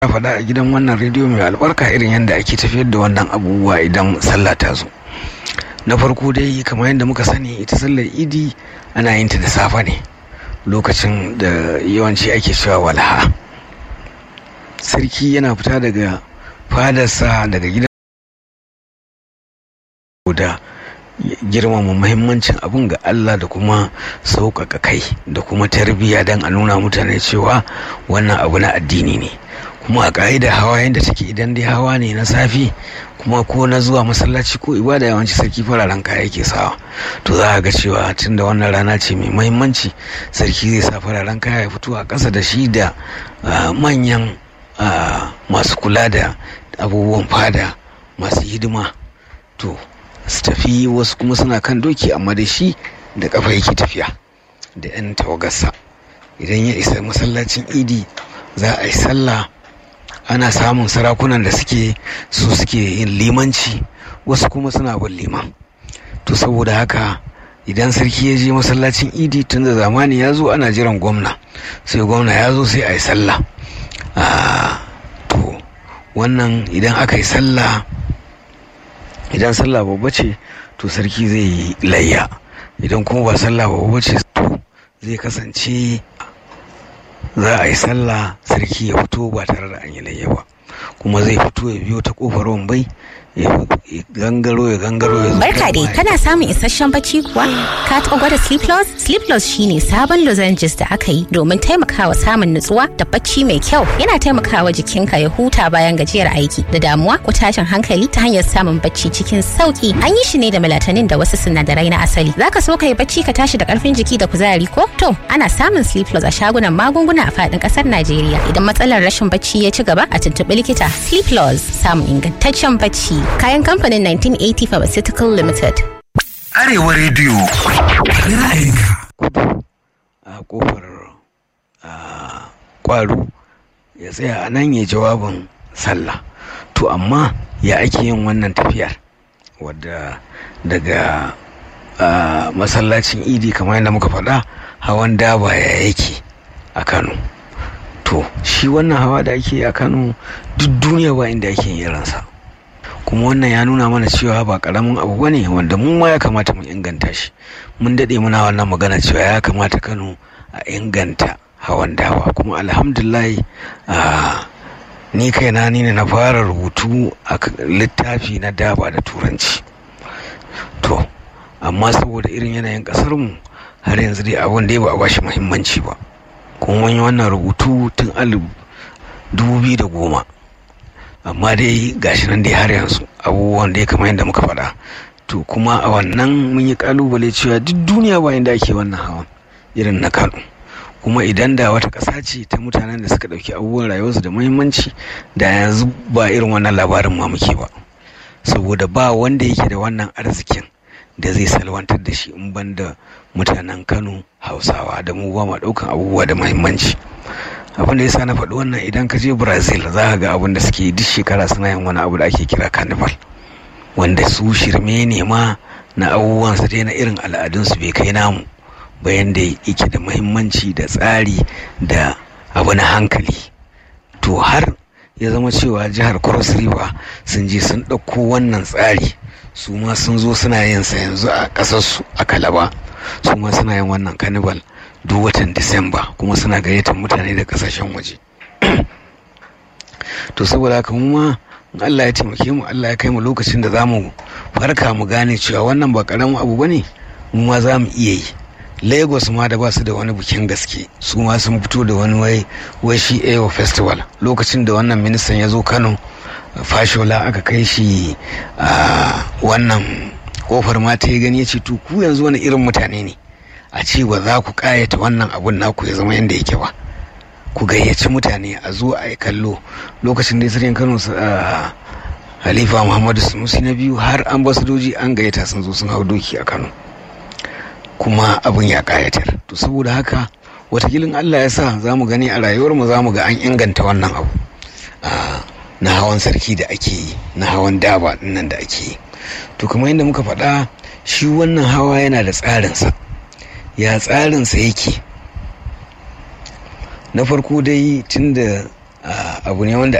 ya faɗa a gidan wannan rediyo mai albarka irin yadda ake tafiyar da wannan abubuwa idan sallah ta zo na farko dai kamar yadda muka sani ita sallar idi ana yin ta da safe ne lokacin da yawanci ake cewa walha sarki yana fita daga fadarsa daga gidan da girmama muhimmancin abin ga Allah da kuma sauƙaƙa kai da kuma tarbiyya don a nuna mutane cewa wannan abu na addini ne kuma a ƙa'ida hawa yadda take idan dai hawa ne na safi kuma ko na zuwa masallaci ko ibada yawanci sarki fararen kaya yake sawa to za a ga cewa tun da wannan rana ce mai muhimmanci sarki zai sa fararen kaya ya fito a ƙasa da shi da manyan masu kula da abubuwan fada masu hidima to su tafi wasu kuma suna kan doki amma da shi da kafa yake tafiya da 'yan tawagarsa idan ya isa masallacin idi za a yi sallah ana samun sarakunan da suke su suke yin limanci wasu kuma suna bin liman to saboda haka idan sarki ya je masallacin idi tun da zamani ya zo ana jiran gwamna sai gwamna ya zo sai a yi sallah to wannan idan aka yi sallah idan sallah babba ce to sarki zai yi layya idan kuma ba sallah babba ce to zai kasance za a yi sallah sarki ya fito ba tare da an yi layya ba kuma zai fito ya biyo ta kofar wambai ya gangaro ya gangaro ya Barka dai kana samun isasshen bacci kuwa? Ka taɓa gwada Sleep Loss? Sleep Loss shine sabon lozenges da aka yi domin taimakawa samun nutsuwa da bacci mai kyau. Yana taimakawa jikinka ya huta bayan gajiyar aiki da damuwa ko tashin hankali ta hanyar samun bacci cikin sauki. An yi shi ne da melatonin da wasu sinadarai na asali. Zaka so ka yi bacci ka tashi da karfin jiki da kuzari ko? To, ana samun Sleep Loss a shagunan magunguna a faɗin ƙasar Najeriya. Idan matsalar rashin bacci ya ci gaba a tuntuɓi likita. Sleep Loss samun ingantaccen bacci. Kayan kamfanin 1980 Pharmaceutical Limited. Arewa rediyo ra'ayinka. kudu a kofar kwaro ya tsaya a nan ya jawabin sallah to amma ya ake yin wannan tafiyar wadda daga masallacin idi kamar yadda muka faɗa hawan daba ya yake a kano to shi wannan hawa da ake a kano duk duniya ba inda ake yin irinsa kuma wannan ya nuna mana cewa ba karamin abu bane wanda mu ma ya kamata mu inganta shi mun daɗe muna wannan magana cewa ya kamata kano a inganta hawan dawa kuma alhamdulillah ni kaina ni ne na fara rubutu a littafi na daba da turanci to amma saboda irin yanayin ƙasarmu har yanzu dai abin da ba a bashi muhimmanci ba kuma mun yi wannan rubutu tun alif dubu biyu da goma amma dai gashi nan dai har yanzu abubuwan dai kamar yadda muka faɗa to kuma a wannan mun yi kalubale cewa duk duniya ba inda ake wannan hawan irin na kano kuma idan da wata ƙasa ce ta mutanen da suka ɗauki abubuwan rayuwarsu da muhimmanci da yanzu ba irin wannan labarin ma muke ba saboda ba wanda yake da wannan arzikin da zai salwantar da shi in ban da mutanen kano hausawa da mu ba ma ɗaukan abubuwa da muhimmanci abin da yasa na faɗi wannan idan ka je brazil za ka ga abin da suke duk shekara suna yin wani abu da ake kira carnival wanda su shirme ne ma na abubuwan su dai na irin al'adunsu bai kai namu bayan da yake da muhimmanci da tsari da abu na hankali to har ya zama cewa jihar cross river sun je sun ɗauko wannan tsari su ma sun zo suna yin sa yanzu a ƙasarsu a kalaba su ma suna yin wannan carnival duk watan disamba kuma suna gayyatar mutane da kasashen waje to saboda haka mu ma Allah ya taimake mu Allah ya kai mu lokacin da za mu farka mu gane cewa wannan ba karamin abu bane mu ma za mu iya yi lagos ma da ba su da wani bikin gaske su ma sun fito da wani wai wai shi ayo festival lokacin da wannan ministan ya zo kano fashola aka kai shi a wannan kofar ma ta yi gani ya ce to ku yanzu wani irin mutane ne a ce ba za ku kayata wannan abun naku ya zama yadda yake ba ku gayyaci mutane a zo a yi kallo lokacin da sarkin kano halifa muhammadu sunusi na biyu har ambasadoji an gayyata sun zo sun hau doki a kano kuma abin ya kayatar to saboda haka watakilin allah ya sa za mu gani a rayuwarmu za mu ga an inganta wannan abu na hawan sarki da ake yi na hawan daba nan da ake yi to kamar yadda muka faɗa shi wannan hawa yana da tsarinsa ya tsarinsa yake na farko dai tun da abu ne wanda